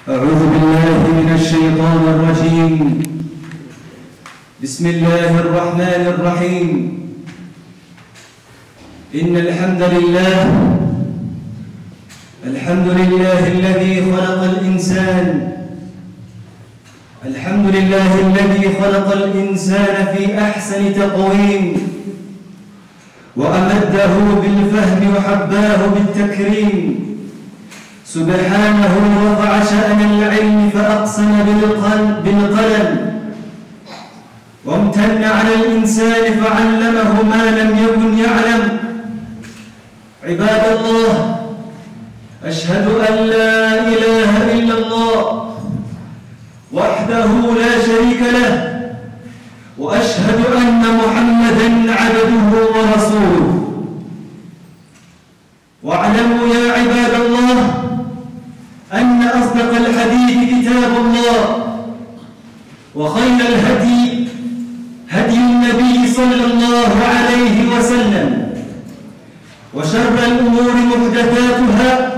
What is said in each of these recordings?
أعوذ بالله من الشيطان الرجيم بسم الله الرحمن الرحيم إن الحمد لله الحمد لله الذي خلق الإنسان الحمد لله الذي خلق الإنسان في أحسن تقويم وأمده بالفهم وحباه بالتكريم سبحانه رفع شأن العلم فأقسم بالقلب بالقلم وامتن على الإنسان فعلمه ما لم يكن يعلم عباد الله أشهد أن لا إله إلا الله وحده لا شريك له وأشهد أن محمدا عبده ورسوله واعلموا يا عباد الله أن أصدق الحديث كتاب الله وخير الهدي هدي النبي صلى الله عليه وسلم وشر الأمور محدثاتها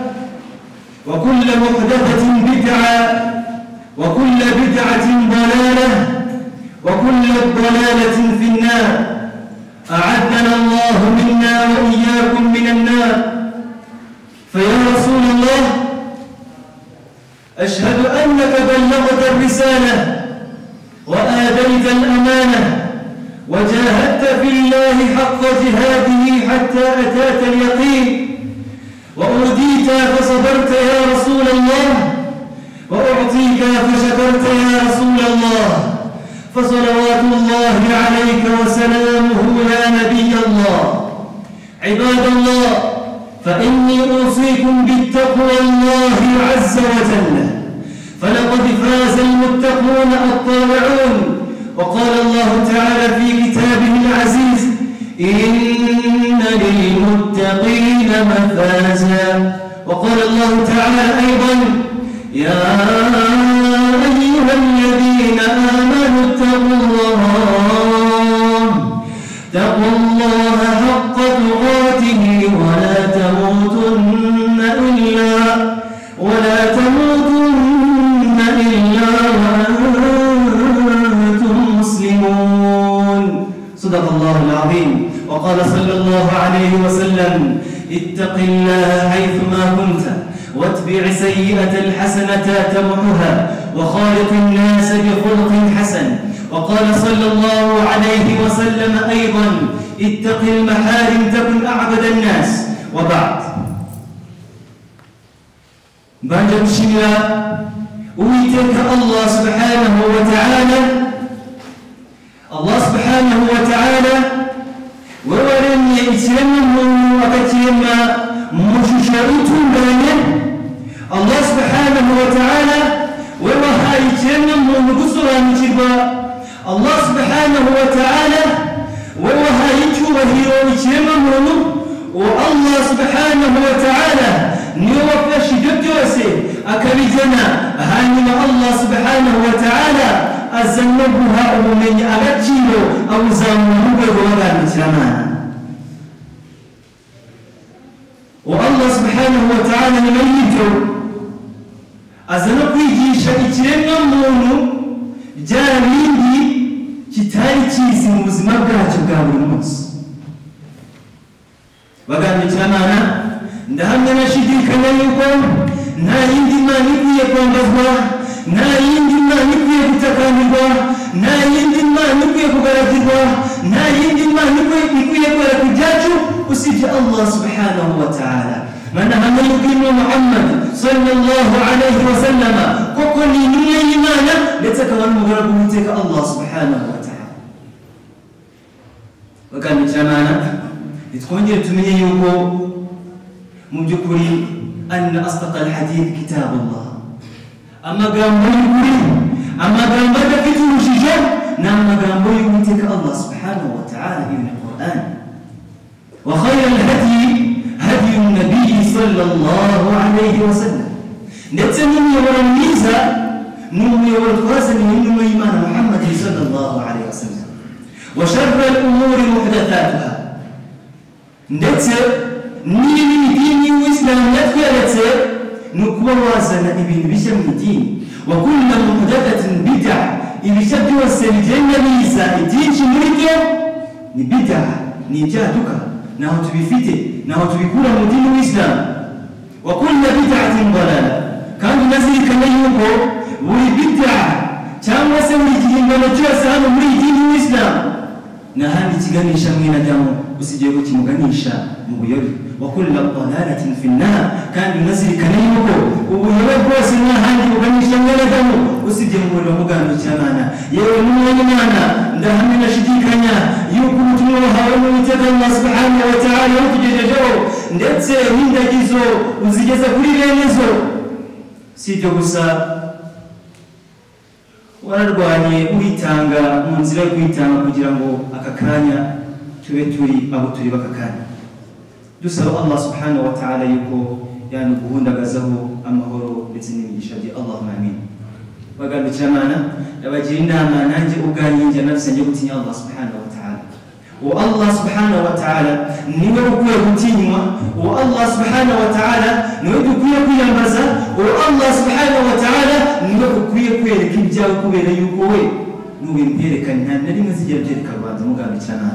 وكل محدثة بدعة وكل بدعة ضلالة وكل ضلالة في النار أعدنا الله منا وإياكم من النار فيا رسول الله أشهد أنك بلغت الرسالة وآديت الأمانة وجاهدت في الله حق جهاده حتى أتاك اليقين وأوديت فصبرت يا رسول الله وأعطيك فشكرت يا رسول الله فصلوات الله عليك وسلامه يا نبي الله عباد الله فإني أوصيكم بالتقوى الله عز وجل فلقد فاز المتقون الطالعون وقال الله تعالى في كتابه العزيز إن للمتقين مفازا وقال الله تعالى أيضا يا أيها الذين آمنوا اتقوا الله اتقوا الله حق تقاته ولا تموتن إلا ولا تموتن إلا وأنتم مسلمون صدق الله العظيم وقال صلى الله عليه وسلم اتق الله حيثما كنت واتبع سيئة الحسنة تمحها وخالق الناس بخلق حسن وقال صلى الله عليه وسلم أيضا اتق المحارم تكن أعبد الناس وبعد Banja gushimira uwiteka allah subhanahu wa ta'ala allah subhanahu wa ta'ala we waremye ikiremwamuntu akakirema mu shusho itunganye allah subhanahu wa ta'ala we wahaye ikiremwamuntu gusobanukirwa allah subhanahu wa ta'ala we wahaye icyubahiro ikiremwamuntu uwo allah subhanahu wa ta'ala niwe wafashe ibyo byose akabijyana hanyuma allah subhanahu wa ta'ala aza no guha ubumenyi agaciro abuzamura mu rwego rw'abandukiramana uwo allah subhanahu wa ta'ala nyuma y'ibyo aza no kwigisha ikiremwa muntu bya bindi kitari kizi mu buzima bwacyo bwa buri munsi bagandukirana ndahamya nashidikanya yuko nta yindi mana ikwiye kwambazwa nta yindi mana ikwiye gutakambirwa nta yindi mana ikwiye kugaragirwa nta yindi mana ikwiye kwereka ibyacu usibye allah subhanahu wa ta'ala manahamya yuko ino muhammad sallallahu alayhi wa sallama koko ni intumwa y'imana ndetse akaba n'umugaragu w'iteka allah subhanahu wa ta'ala bakandikirana nitwongere tumenye yuko mu by'ukuri anna asdaka alhadith kitabu llah amagambo y'ukuri amagambo adafite urujijo ni amagambo y'uwiteka allah subhanahu wa taala ibn quran wa khayra alhadyi hadyu nabiyi sallallahu alayhi wasallam ndetse n'umuyoboro mwiza ni umuyoboro twazaniwe n'intumwa y'imana muhammadin sallallahu alayhi wasallam wa sharra alumuri muhdathatuha ndetse niba idini y'isilamu yatweretse ni ukuba waza kuzana ibintu bishya mu idini wakulla muhdathatin bid'a ibishya byose bigenda biza ibyinshi muri byo ni bid'a ni ibyaduka ntaho tubifite ntaho tubikura mu dini w'isilamu wakulla bid'atin dalala kandi unazirikana yuko buri bid'a cyangwa se buri gihingano cyose hano muri iyi dini w'isilamu nta handi kiganisha mwene adamu usibye ko kimuganisha mu buyobe wakulla dalalatin fi nnar kandi unazirikana yuko ubuyobe bwose nta handi buganisha mwene adamu usibye mu muriro muganukirana yewe n'umwanya imana ndahamya ndashidikanya yuko ubutumwa wahawe n'uwiteka allah subhanahu wa ta'ala yakugejejeho ndetse n'indagizo uzigeza kuri bene zo si ibyo gusa wararwanye witanga mu nzira yo kwitanga kugira ngo aka kanya tube turi abo turi b'aka kanya dusaba allah subhanahu wa ta'ala yuko yanuguhundagazaho amahoro ndetse n'imigisha bye allahumma amin bagandukirana ndabagira inama nanjye ubwanjye njya nafsi njye gutinya allah subhanahu wa ta'ala uwo allah subhanahu wa ta'ala niwe ukwiye gutinywa uwo allah subhanahu wa ta'ala niwe dukwiye kwiyambaza uwo allah subhanahu wa ta'ala niwe ukwiye kwereka ibyawe kubera yuko we nubimperekane nta na rimwe zijya byereka rubanda mugandukirana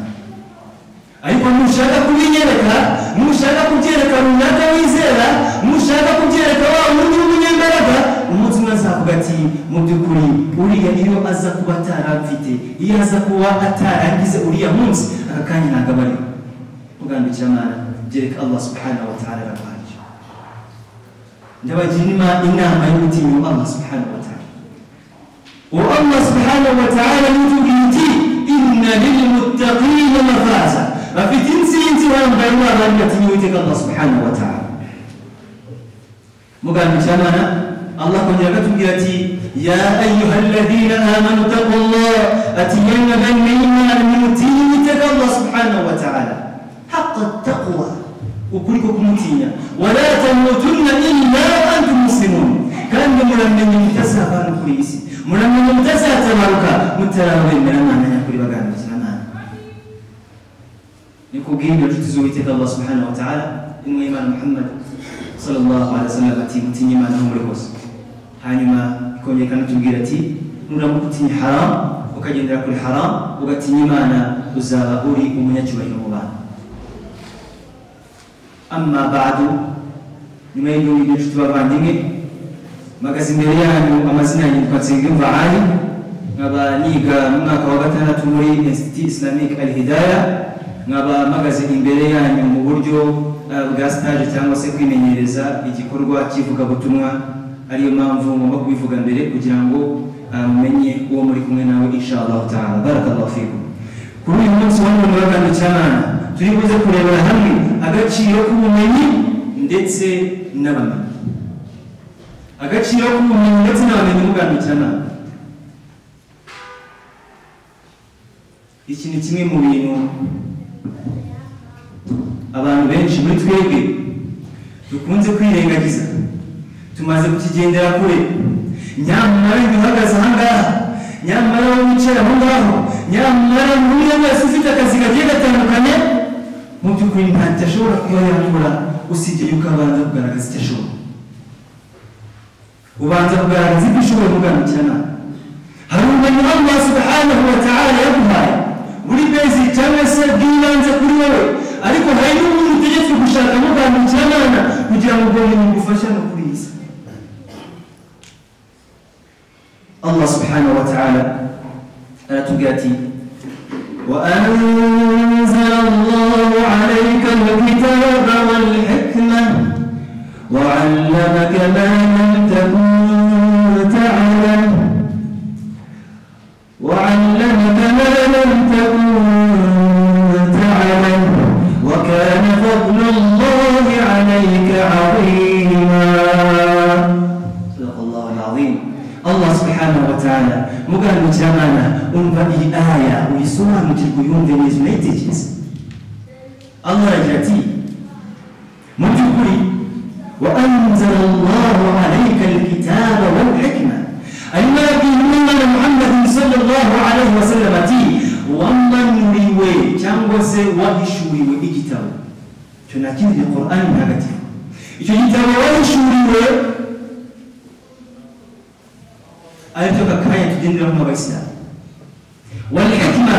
ariko ntushaka kubinyereka ntushaka kubyereka runaka wizera ntushaka kubyereka wa wundi w'umunyembaraga umunsi umwe azavuga ati mu by'ukuri uriya iyo aza kuba atarafite iyo aza kuba ataragize uriya munsi aka kanya ntabwo aba ariho ugandukira mwana byereka allah subhanahu wa ta'ala arabahaje ndabagira inama inama yo gutinya allah subhanahu wa ta'ala uwo allah subhanahu wa ta'ala yitubwiye iti inna lilmuttaqina mafaza bafite intsinzi bambaye n'abantu batinya uwiteka allah subhanahu wa ta'ala mugandukirana allah kongera akatubwira ati ya ayuha alladhina amanu taqullah ati yemwe bene imana nimutinya uwiteka allah subhanahu wa ta'ala haqa taqwa ukuri ko kumutinya wala tamutunna illa wa antum muslimun kandi muramenye mutazavana kuri iyi si muramenye mutazatabaruka mutarabemera imana nyakuri bagandukirana nikubwira inshuti z'uwiteka allah subhanahu wa ta'ala intumwa y'imana muhammad sallallahu alaihi wasallam ati mutinye imana aho muri hose hanyuma ikongera ikanatubwira ati nuramuka utinya haram ukagendera kuri haram ugatinya imana uzaba uri umunyacyubahiro mu bantu amma badu nyuma y'ibyo ngibyo nshuti bavandimwe mpagaze imbere yanyu amazina yanyu yitwa nsengiyumva ali nkaba niga mu mwaka wa gatandatu muri institut islamique al hidaya nkaba mpagaze imbere yanyu mu buryo bwa stage cyangwa se kwimenyereza igikorwa cy'ivugabutumwa ariyo mpamvu ngomba kubivuga mbere kugira ngo mumenye uwo muri kumwe nawe inshallah taala barakallahu fikum kuri uyu munsi wa none wa gatanu cy'abana turi buze kurebera hamwe agaciro k'ubumenyi ndetse n'abamenyi agaciro k'ubumenyi ndetse n'abamenyi mu gatanu cy'abana iki ni kimwe mu bintu abantu benshi muri twebwe dukunze kwirengagiza tumaze kukigendera kure nyamara iyo uhagaze ahangaha nyamara wowe wicaye aho ngaho nyamara buri wese ufite akazi kagiye gatandukanye mu by'ukuri ntacyo ashobora kuba yakora usibye yuko abanza kugaragaza icyo ashobora ubanza kugaragaza ibyo ushoboye kuganukirana hari ubumenyi allah subhanahu wa ta'ala yaguhaye buri bezi cyangwa se bw'ibanze kuri wowe ariko hari n'ubundi utegetswe gushaka mugandukira abana kugira ngo ubwo bumenyi bugufashe no kuri iyi si allah subhanahu wa ta'ala aratubwira ati وأنزل الله عليك الكتاب والحكمة وعلمك ما لم تكن تعلم وعلمك ما لم تكن وكان فضل الله عليك عظيما صدق الله العظيم الله سبحانه وتعالى mugandu cy'abana umva iyi aya uyisobanukirwe uyumve neza unayitekereze allah aragira ati mu by'ukuri wa anzala allahu alayka alkitaba walhikma arimo arabwira umwana muhammadin sallallahu alayhi wasallam ati wamanuriwe cyangwa se wahishuriwe igitabo icyo nta kindi ni qurani ntagatifu icyo gitabo wahishuriwe aribyo gakanya tugenderaho nk'abayisilamu walhikima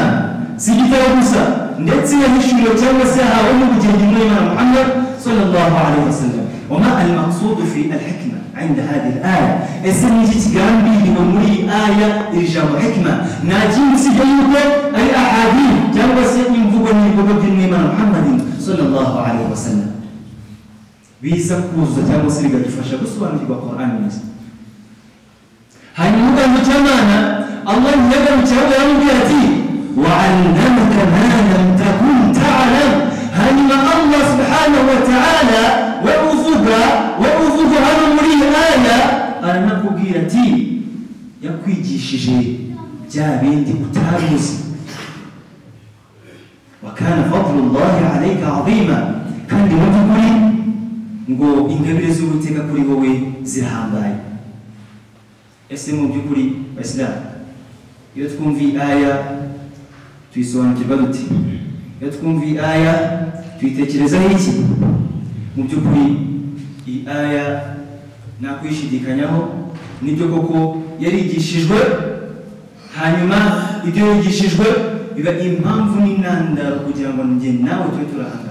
si igitabo gusa ndetse yahishuriwe cyangwa se yahawe n'ubugenge muri imana muhammad sallallahu alaihi wasallam wama almaksudu fi alhikma عند هذه الآية اسمي جتغامبي لممري آية إرجام حكمة ناجين سجيوك أي أحاديث جنب سيئن فقني قبض النيمان محمد صلى الله عليه وسلم biza kuza cyangwa se bikadufasha gusobanukirwa Qur'an neza hanyuma mu cyamana Allah yagarukiraho yaramubwira ati wa 'allamaka ma lam takun ta'lam hanyuma Allah subhanahu wa ta'ala we uvuga we uvuga hano muri iyi aya aranakubwira ati yakwigishije bya bindi utabizi وكان فضل الله عليك عظيما كان لوجهه ngo ingabire z'uwiteka kuri wowe zirahambaye ese mu by'ukuri bayisilamu iyo twumva iyi aya tuyisobanukirwa dute iyo twumva iyi aya tuyitekerezaho iki mu by'ukuri iyi aya nta kuyishidikanyaho nibyo koko yarigishijwe hanyuma ibyo yigishijwe biba impamvu n'intandaro kugira ngo njye nawe tube turahangara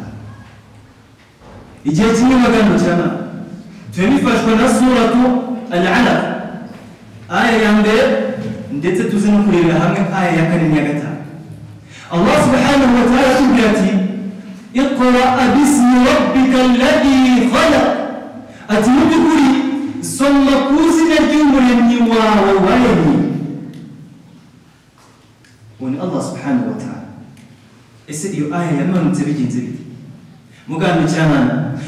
igihe kimwe magambo cyane tuba bifashwa na suratu al-alaq aya ya mbere ndetse tuze no kurebera hamwe aya ya kane n'iya gatanu allah subhanahu wa ta'ala atubwira ati iqraa bismi rabbika alladhi khalaq ati mu by'ukuri soma ku izina ry'umuremyi wawe waremye uwo ni allah subhanahu wa ta'ala ese iyo aya yamanutse bigenze bite muganga cyane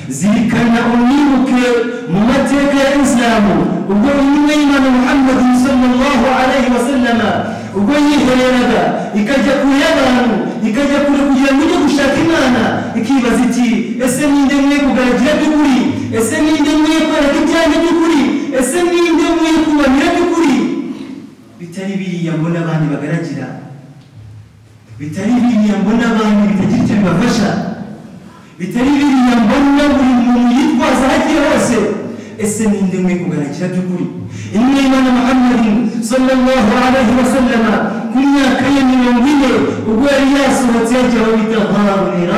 zirikana umwibuke mu mateka ya isilamu ubwo intumwa y'imana muhammadi sallallahu alaihi wasallama ubwo yihereraga ikajya kure y'abantu ikajya kure kugira ngo ijye gushaka imana ikibaza iti ese ninde mwe kugaragira by'ukuri ese ninde mwe kwereka ibyanjye by'ukuri ese ninde mwe kubanira by'ukuri bitari biriya mbona abandi bagaragira bitari biriya mbona abandi bitagira icyo bibafasha bitari biriya mbona buri muntu yitwaza aho agiye hose ese ninde mwe kugarukira by'ukuri imwe imana muhammadin sallallahu alaihi wasallama ku myaka ye mirongo ine ubwo yari yasohotse yajya aho bita harunira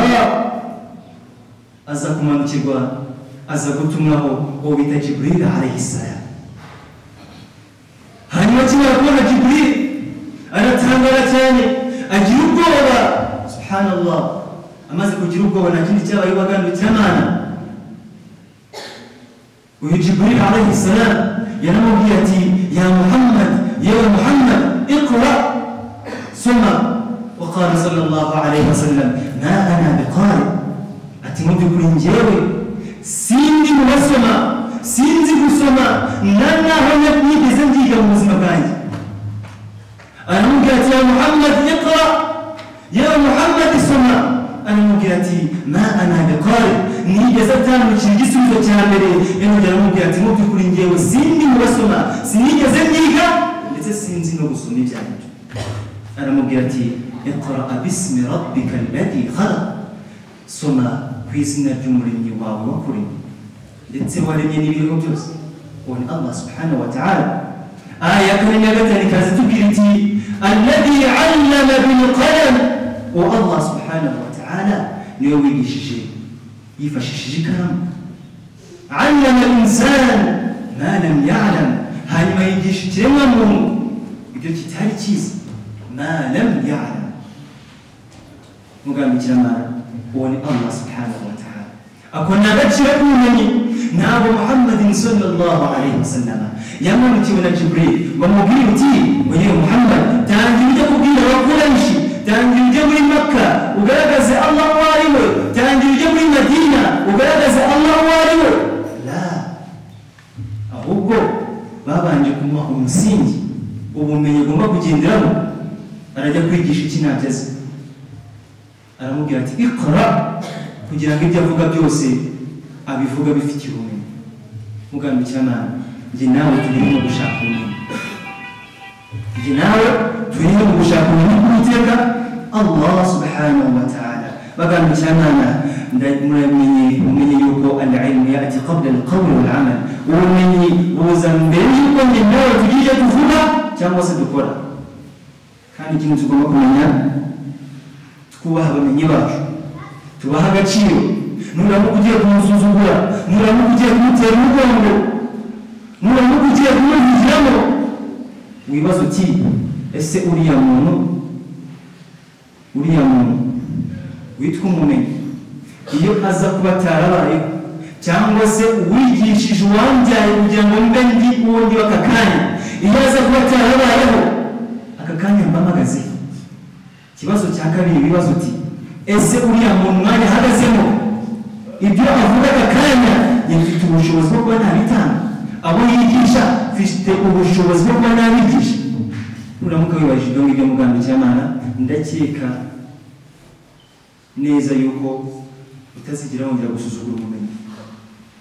aza kumanukirwa aza gutumwaho uwo bita jiburil alaihissalam hanyuma kimara kubona jiburil aratangara cyane agira ubwoba subhanallah amaze kugira ubwoba nta kindi cyabaye bagandukirana uyu jiburil alaihi salam yaramubwiye ati ya muhammad yewe muhammad iqra soma وقال صلى الله عليه وسلم ما انا بقارئ اتمد kuri njyewe sindi kubasoma sinzi gusoma nta naho nigeze nziga mu buzima bwanjye aramubwira ati ya muhammad iqra yewe muhammad soma aramubwira ati ma ana biqari nigeze atambukira igisubizo cya mbere yongera aramubwira ati mu by'ukuri ngewe sindi mu basoma sinigeze niga ndetse sinzi no gusoma ibyanditswe aramubwira ati iqra bismi rabbika alladhi khalaq soma ku izina ry'umuremyi wawe wakuremye ndetse waremye n'ibiriho byose uwo ni allah subhanahu wa ta'ala aya ya kane na gatanu ikaza itubwira iti alladhi allama bilqalam uwo allah subhanahu wa تعالى نيوي جيشي يفشيشي كلام علم الإنسان ما لم يعلم هاي ما يجيش تلمم يجيش تهاي تشيز ما لم يعلم مقام جماعة وني الله سبحانه وتعالى أكون بتشربونني نابو محمد صلى الله عليه وسلم يا مامتي ولا جبريل ومبيوتي ويا محمد تعالي وتقول وكل شيء tangira ujye muri maka ugaragaze allah uwo ari we tangira ujye muri madina ugaragaze allah uwo ari we la ahubwo babanje kumuha umusingi ubumenyi ugomba kugenderamo arajya kwigisha iki ntabyeze aramubwira ati ikora kugira ngo ibyo avuga byose abivuga bifitiye ubumenyi mugambikira nawe njye nawe turimo gushaka ubumenyi njye nawe turimo gushaka ubumenyi bw'iteka allah subhanahu wa ta'ala bagamba ekyamaana mulamenye mumenye yuko al ilmu yati qabla al qawli wal amal ubumenyi buza mbere yuko nyenawe tugije tuvuga cyangwa se dukora kandi ikintu tugomba kumenya twubaha abamenyi bacu tubaha agaciro nuramuka ugiye kumusuzugura nuramuka ugiye kumutera umugongo nuramuka ugiye kumuvugiramo wibaza uti ese uriya muntu uriya muntu witwa umumenyi iyo aza kuba atarabayeho cyangwa se uwigishije uwambyaye kugira ngo mbe ndi uwo ndi w'aka kanya iyo aza kuba atarabayeho aka kanya mba mpagazeho ikibazo cya kabiri ibibazo uti ese uriya muntu mwanya ahagazemo ibyo avuga aka kanya yifite ubushobozi bwo kuba nabitanga abo yigisha mfite ubushobozi bwo kuba nabigisha nuramuka wibajije ibyo ngibyo muganga cy'amana ndakeka neza yuko utazigera wongera gusuzugura ubumenyi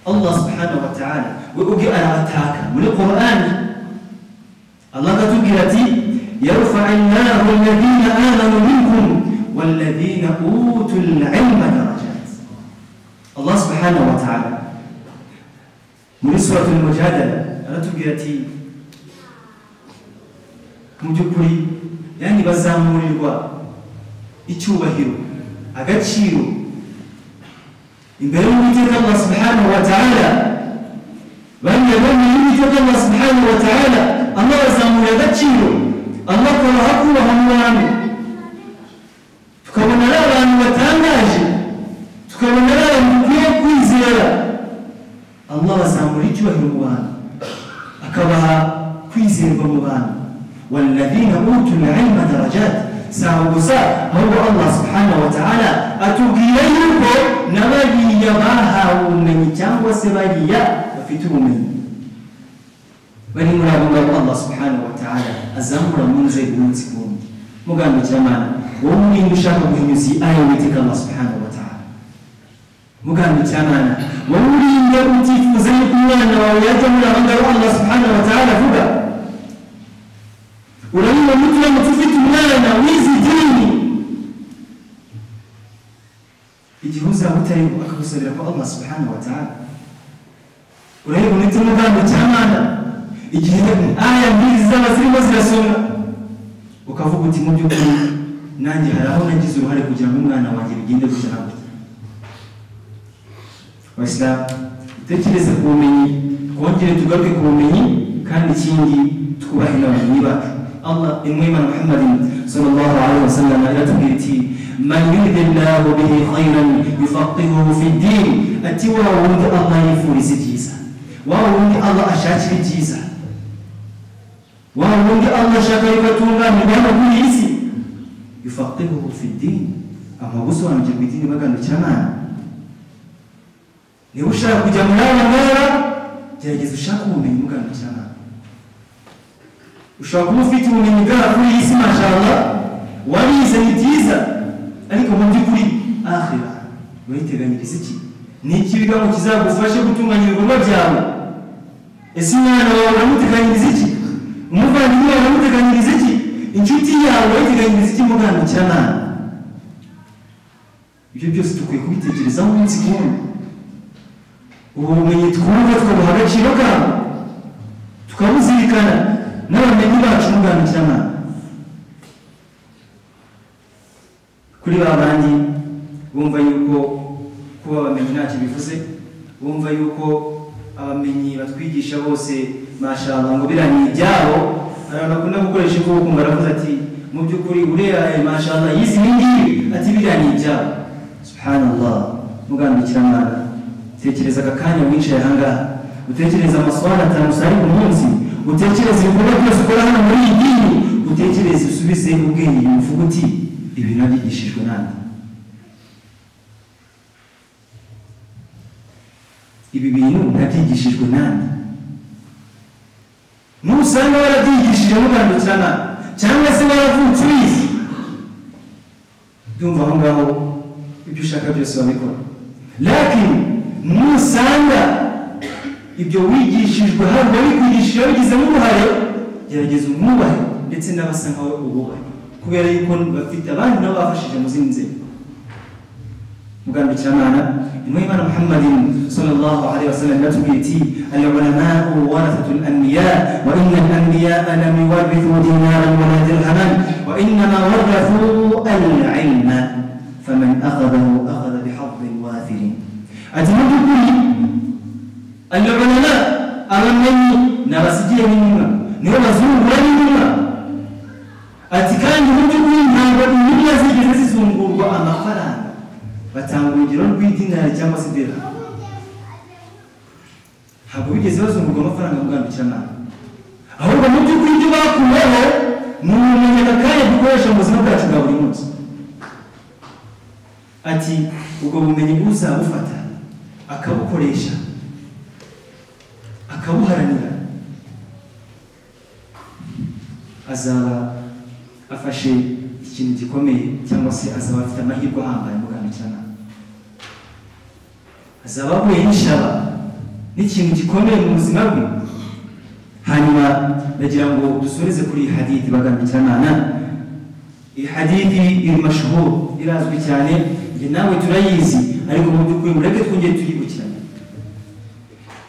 allah subhanahu wa ta'ala we ubwe arabataka muri qur'ani allah akatubwira ati يرفع الله الذين آمنوا منكم والذين أوتوا العلم درجات الله سبحانه وتعالى muri suratu mujadala aratubwira ati mu by'ukuri yani bazamurirwa icyubahiro agaciro imbere y'uwiteka allah subhanahu wa taala bamwe bamwe y'uwiteka allah subhanahu wa taala allah bazamurira agaciro allah akabaha kubaha mu bantu tukabona ari abantu batangaje tukabona ari abantu dukwiye kwizera allah bazamura icyubahiro mu bantu akabaha kwizerwa mu bantu waladina utul ilma darajat si aho gusa ahubwo allah subhanahu wa taala atubwira yuko na bariya bahawe ubumenyi cyangwa se bariya bafite ubumenyi bari muri abo ngabo allah subhanahu wa taala azamura mu nzego umunsi ku wundi mugandukirana wowe umwenda ushaka guhinyuza iyi aya witeka allah subhanahu wa taala mugandukirana wowe urinde utifuza yuko umwana wawe yajya muri abo ngabo allah subhanahu wa taala avuga urabibona ko uramutse ufite umwana wize idini igihe uzaba utari akagusabira ko allah subhanahu wa taala urabibona ite mugambi cy'amana igihe aya mbiri zaba zirimo zirasoma ukavuga uti mu by'ukuri nanjye hari aho nagize uruhare kugira ngo umwana wanjye bigende gutya na gutya abasilamu dutekereze ku bumenyi twongere tugaruke ku bumenyi kandi ikindi twubahe n'abamenyi bacu allah imwimana muhammadin sallallahu alaihi wasallam iratubwira iti man yuridillahu bihi khairan yufaqihuhu fi ddin ati wa wundi allah yifuriza ibyiza wa wundi allah ashakira ibyiza wa wundi allah ashaka yuko atunganirwa hano kuri iyi si yufaqihuhu fi ddin amagusobanukirwa idini bagandukira nabi niba ushaka kujya muri aba ngaba gerageza ushake ubumenyi muganukira nabi ushobora kuba ufite ubumenyi bwaba kuri iyi si mashallah warize ni byiza ariko mu by'ukuri ahira uriteganyiriza iki ni ikibigango kizagufashe gutunganya ibikorwa byawe ese umwana wawe uramuteganyiriza iki umuvandimwe wawe uramuteganyiriza iki inshuti yawe urayiteganyiriza iki muganukira nabi ibyo byose dukwiye kubitekerezaho umunsi ku wundi ubu bumenyi twumva tukabuha agaciro kabo tukabuzirikana n'abamenyi bacu muganukirana kuri ba bandi bumva yuko kuba abamenyi ntacyo bivuze bumva yuko abamenyi batwigisha bose mashallah ngo biraniye ibyabo abantu bakunda gukoresha ivuko baravuze ati mu by'ukuri uriya mashallah yize ibi ngibi ati biraniye ibyabo subhanallah mugandukirana tekereza aka kanya wicaye ahangaha utekereze amasohara atanu usari ku munsi utekereze ibikorwa byose ukora hano muri iyi dini utekereze usubize ubwenge yumva uti ibi nabyigishijwe nande ibi bintu nabyigishijwe nande nusanga warabyigishije mugandukirana cyangwa se waravutse ubizi byumva aho ngaho ibyo ushaka byose wabikora lakini nusanga ibyo wigishijwe hano wabikwigisha wabigizemo uruhare gerageza umwubahe ndetse n'abasa nkawe ububahe kubera yuko bafite abandi nabo bafashije mu zindi nzego mugambye kiramana imwimana muhammadin sallallahu alaihi wasallam yatubwira iti alulama warathatul anbiya wa inna alanbiyaa lam yuwarithu dinaran wala dirhaman wa innama warathu alilma faman akhadhahu akhadha bihadin waathirin ati mu by'ukuri alulama abamenyi ni abasigiye n'intumwa nibo bazungura n'intumwa ati kandi mu by'ukuri ntabwo intumwa zigeze zizungurwa amafaranga batanga urugero rw'idinari cyangwa se idera ntabwo bigeze bazungurwa amafaranga mu bwambukiranaga ahubwo mu by'ukuri ibyo bakuyeho ni ubumenyi kanya dukoresha mu buzima bwacu bwa buri munsi ati ubwo bumenyi uzabufata akabukoresha akabuharanira azaba afashe ikintu gikomeye cyangwa se azaba afite amahirwe ahambaye mu bwambukiranaga azaba ahuye n'ishaba n'ikintu gikomeye mu buzima bwe hanyuma ndagira ngo dusoreze kuri iyi hadithi bagambikirana iyi hadithi iri mashuhuru irazwi cyane njye nawe turayizi ariko mu by'ukuri mureke twongere tuyibukiranye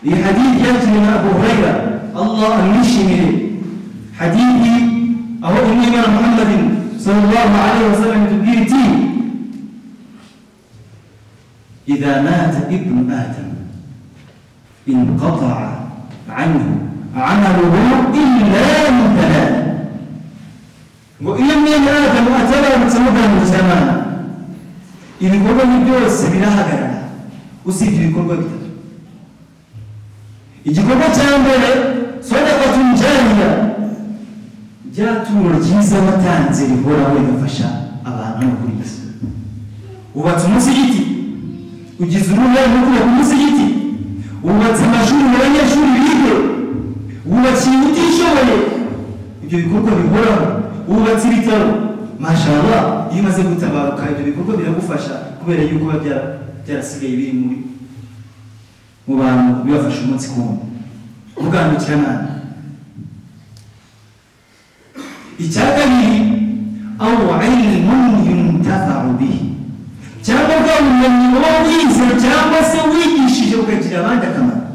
iyi hadithi yakiriwe na abu hurayra allah amwishimire hadithi aho umwimana muhammadin sallallahu alaihi wasallam itubwira iti إذا مات ابن آدم انقطع عنه عمله إلا من ثلاث وإن من آدم أتلا بتسمى المجتمع ibikorwa ni byose birahagarara usibye ibikorwa bitatu igikorwa cya mbere sodakatun jariya rya turo ryiza watanze rihoraho rigafasha abantu no kuri isi wubatse umusigiti ugize uruhare rwo kubaka umusigiti wubatse amashuri mu banyeshuri bige wubakiye utishoboye ibyo bikorwa bihoraho wubatse ibitaro mashallah iyo umaze gutabaruka ibyo bikorwa biragufasha kubera yuko biba byara- byarasigaye biri muri mu bantu bibafasha umunsi ku wundi ubwambukiranaga icya kabiri aho ilmun yuntafaru bihi cyangwa bwa bumenyi uba wize cyangwa se wigishije ukagira abandi akamaro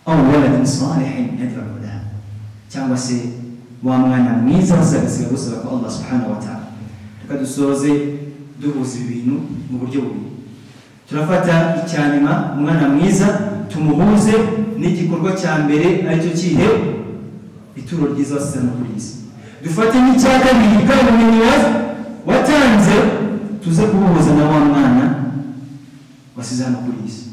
aho waladin salihin yad'u lahu cyangwa se wa mwana mwiza uzagasiga gusaba ko allah subhanahu wa ta'ala reka dusoze duhuza ibi bintu mu buryo bubiri turafata icya nyuma umwana mwiza tumuhuze n'igikorwa cya mbere aricyo kihe ituro ryiza wasizana kuri iyi si dufate n'icya kabiri bwa bumenyi wa- watanze tuze kubuhuza na wa mwana wasize hano kuri iyi si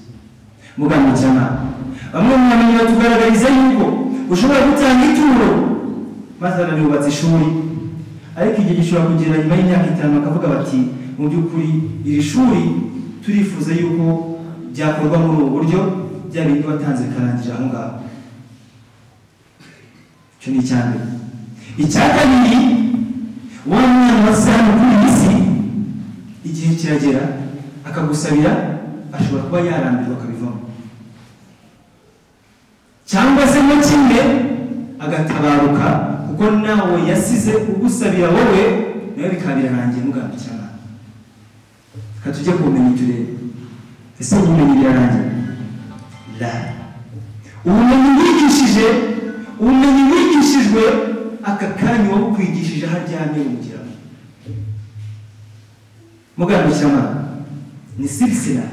mugambi cy'amana bamwe mu bamenyi batugaragariza yuko ushobora gutanga ituro mathalani yubatse ishuri ariko igihe gishobora kugera nyuma y'imyaka itanu bakavuga bati mu by'ukuri iri shuri turifuza yuko byakorwa muri ubu buryo bya bindi watanze bikarangira aho ngaho icyo ni icya mbere icya kabiri wa mwana wasize hano kuri iyi si igihe kiragera akagusabira ashobora kuba yarambirwa akabivamo cyangwa se mo kimwe agatabaruka kuko nawe yasize ugusabira wowe nawe bikabirarangiye muganga cyane reka tujye ku bumenyi turebe ese ubumenyi birarangiye la ubumenyi wigishije ubumenyi wigishijwe aka kanya wowe ukwigishije aho aryamye wumugiramo mugandukirana ni sirisira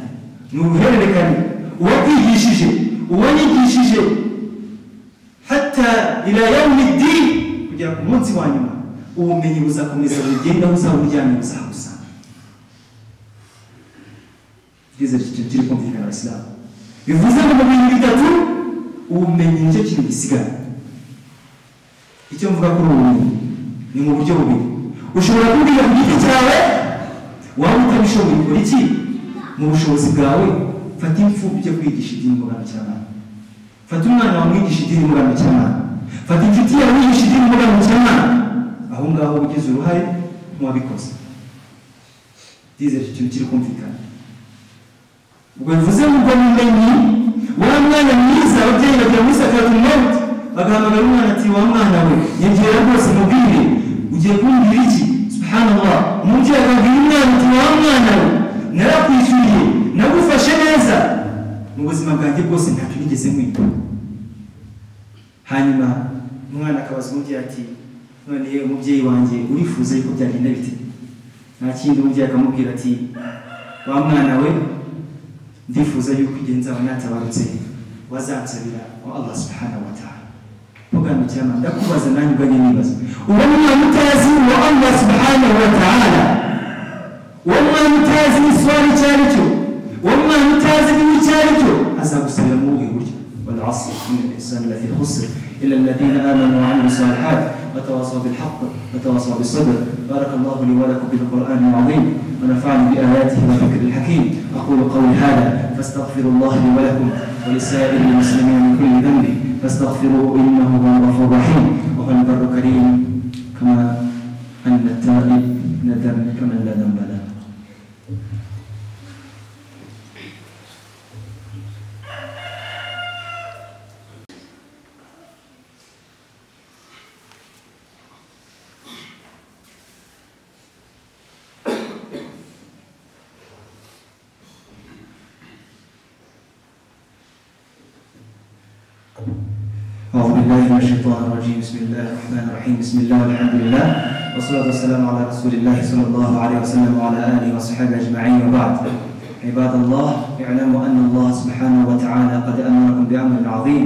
ni uruhererekane uwo kwigishije uwo yigishije hata ila yaumi dini kugera ku munsi wa nyuma ubumenyi buzakomeza bugenda buzaburyamye buzabusa ngeze kicyo kiri kumvikana abasilamu bivuze ngo mu bintu bitatu ubumenyi nicyo kintu gisigara icyo mvuga kuri ubu ni mu buryo bubiri ushobora kubwira ku giti cyawe waba utabishoboye ukora iki mu bushobozi bwawe fata imfubyi ujye kwigisha idini mbogamikiramana fata umwana wawe umwigisha idini mbogamikiramana fata inshuti yawe umwigisha idini mbogamikiramana aho ngaho uba ugize uruhare nk'uwabikoze byizere icyo kintu kiri kumvikana ubwo bivuze ngo ubwo bumenyi wa mwana mwiza ababyeyi bagira muri sakaratu mawuti bagahamagara umwana ati wa mwana we nyegera rwose mubwire ugiye kumbwira iki subhanallah umubyeyi akabwira umwana ati ubuzima bwanjye bwose ntacyo nigeze nkwiba hanyuma umwana akabaza umubyeyi ati none yewe umubyeyi wanjye urifuza yuko byagenda bite nta kindi umubyeyi akamubwira ati wa mwana we ndifuza yuko igihe nzaba natabarutse wazansabira wa allah subhanahu wa ta'ala ugandukirana ndakubaza nanjye ugajya nibaza uwo mwana utazi wa allah subhanahu wa ta'ala uwo mwana utazi igiswari icyo ari cyo uwo mwana utazi igihe icyo ari cyo azagusabira muri ubu buryo والعصر إن الإنسان الذي خسر إلا الذين آمنوا وعملوا الصالحات وتواصوا بالحق وتواصوا بالصبر بارك الله لي ولكم بالقرآن العظيم ونفعني بآياته والذكر الحكيم أقول قولي هذا فاستغفر الله لي ولكم ولسائر المسلمين من كل ذنب فاستغفروه انه هو الغفور الرحيم وهو البر الكريم كما ان التائب من الذنب كمن لا ذنب له أعوذ بالله من الشيطان الرجيم بسم الله الرحمن الرحيم بسم الله والحمد لله والصلاة والسلام على رسول الله صلى الله عليه وسلم وعلى آله وصحبه أجمعين وبعد عباد الله اعلموا أن الله سبحانه وتعالى قد أمركم بأمر عظيم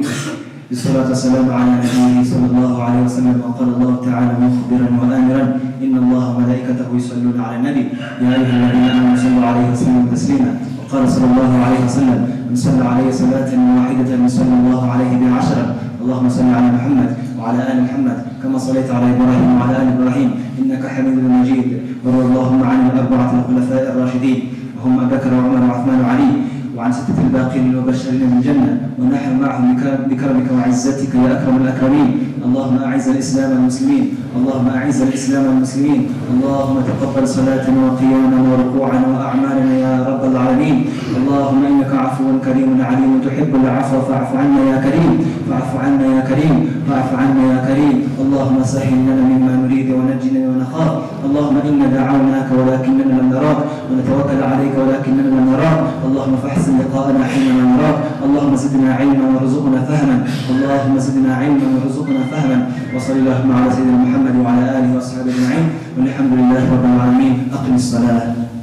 بالصلاة والسلام على نبيه صلى الله عليه وسلم وقال الله تعالى مخبرا وآمرا إن الله وملائكته يصلون على النبي يا أيها الذين آمنوا صلوا عليه وسلموا تسليما وقال صلى الله عليه وسلم من صلى عليه صلاة واحدة صلى الله عليه بعشرة اللهم صل على محمد وعلى ال محمد كما صليت على ابراهيم وعلى ال ابراهيم انك حميد مجيد وارض اللهم عن الاربعه الخلفاء الراشدين وهم ابو بكر وعمر وعثمان وعلي وعن ستة الباقين المبشرين بالجنة ونحن معهم بكرمك وعزتك يا أكرم الأكرمين اللهم أعز الإسلام المسلمين اللهم أعز الإسلام المسلمين اللهم تقبل صلاتنا وقيامنا وركوعنا وأعمالنا يا رب العالمين اللهم إنك عفو كريم عليم تحب العفو فاعف عنا يا كريم فاعف عنا يا كريم فاعف عنا يا كريم اللهم سهل لنا مما نريد ونجنا ونخاف اللهم إنا دعوناك ولكننا لم نراك ونتوكل عليك ولكننا لم نراك اللهم فاحسن لقاءنا حينما نراك اللهم زدنا علما وارزقنا فهما اللهم زدنا علما وارزقنا فهما وصلى اللهم على سيدنا محمد وعلى آله وصحبه أجمعين والحمد لله رب العالمين أقم الصلاة